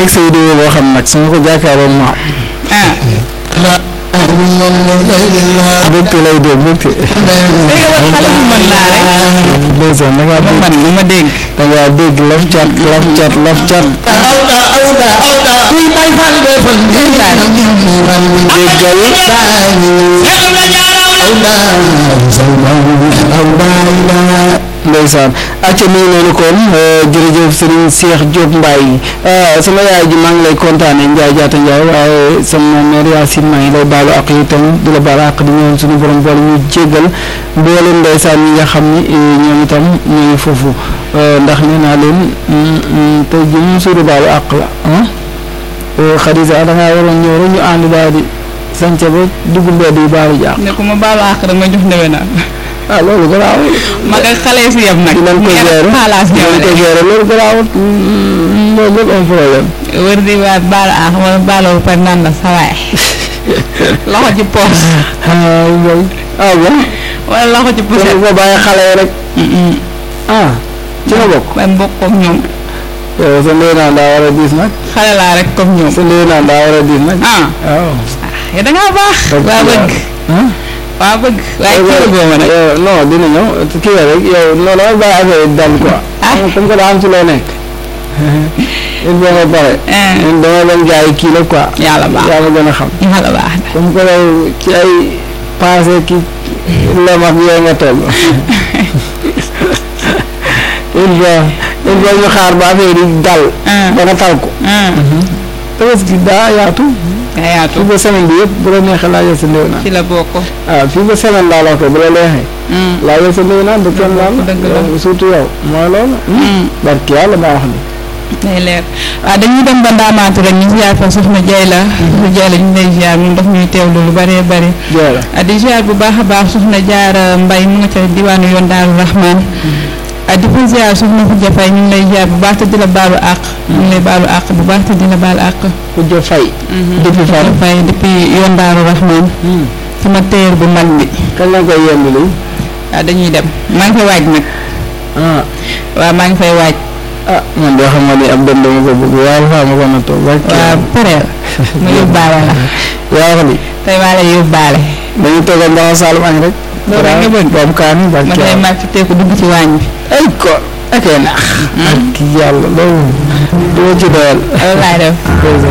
léegi sa vidéo boo xam nag su ma ko jàkkaarloo ma ah mbégte lay doon mbégte léegi war xale bu mën laa rek ndeysaan da ngaa ma dégg mën ma dégg da ngaa dégg laf cat laf cat laf cat déggal ndeysaan acca mi ngi noonu kon jërëjëf Serigne Cheikh Diop Mbaye sama yaay ji maa ngi lay kontaane Ndiaye jaata Ndiaye waaye sama mère Yacine maa ngi lay baalu ak itam di la baalu ak di ñëwoon suñu borom boole ñu jéggal mboolem ndeysaan ñi nga xam ni ñoom itam ñu ngi foofu ndax nee naa leen tey ji ñu suuru baalu àq la ah Khadija da ngaa waroon ñëw rek ñu ànd daal di sànce ba dugg mbedd yi baalu jaax ne ko ma baalu àq rek ma jox ndewe naa ah loolu garaawul mag ak xale si yem nag dinañ ko ngeen gérer xaalaas ñëw dinañ ko de gérer loolu garaawul loolu lépp am problème wër di waat baalu àq wala baaloo par naan la sawaay loxo ci poos ah yooyu ah bon wala loxo ci kon poset bu ko bàyyi xale yi rek ah ci nga bokk man bokk comme ñoom yow sa ndey naan daa war a diis nag xale laa rek comme ñoom sa ndey naan daa war a diis nag ah waaw yow da ngaa baax Dëgg waa la. bëgg ah waa bëgg waaye kii boo ma nag yow non dina ñëw kii la rek yow non dama bàyyi affaire yi dal quoi Ah. comme que daa am ci loo nekk il faut nga pare ah ñun dama leen jaay kii la quoi yàlla baax yaa ma gën a xam yàlla baax na comme que yow ci ay passé ki lem ak yooyu nga toll il faut il faut ñu xaar ba affaire yi dal ah ba nga tal ko ah tabaski daa yaatu nga yaatu fii ba semaine bi yëpp bu la neexee laajal sa ndéw naan ci la bokk ah fii ba semaine laa la wax ko bu la neexee mm laajal sa ndéw naan du kenn laal dëgg la. yow surtout yow mooy loolu mm barki yàlla maa wax ni day leer waaw dañuy dem ba ndaamaatu rek ñu ziar fa soxna Jay la soxna Jay la ñu lay ziar ñun daf ñuy teewlu lu bëree bëri joola ah di ziar bu baax a baax soxna Jaara Mbay mu nga ca diwaanu yoon Daaru Rahman ah di ko ziar soxna Khoudia Faye ñu ngi lay ziar bu baax te di la baalu àq ñu ngi lay baalu àq bu baax te di la baalu àq ku jo fay depuis fan Khoudia Faye depuis yoon Daaru Rahman sama téer bu mag bi kañ la koy yemb li waaw dañuy dem maa ngi fay waaj nag ah waaw maa ngi fay waaj ah man de xam nga ni ab dem dama ko bëgg waaye faa ma ko na toog barki waaw pareel ma yóbbaale la yaa wax ni tey maa lay yóbbaale dañu toogal ndax Saalum añ rek Loolu rek nga bëgg. boobu kaani ma barki tey yàlla maa fi teeku dugg ci waañ bi ay ko akee naax barki yàlla loolu doo ci doyal loolu laay def dèjà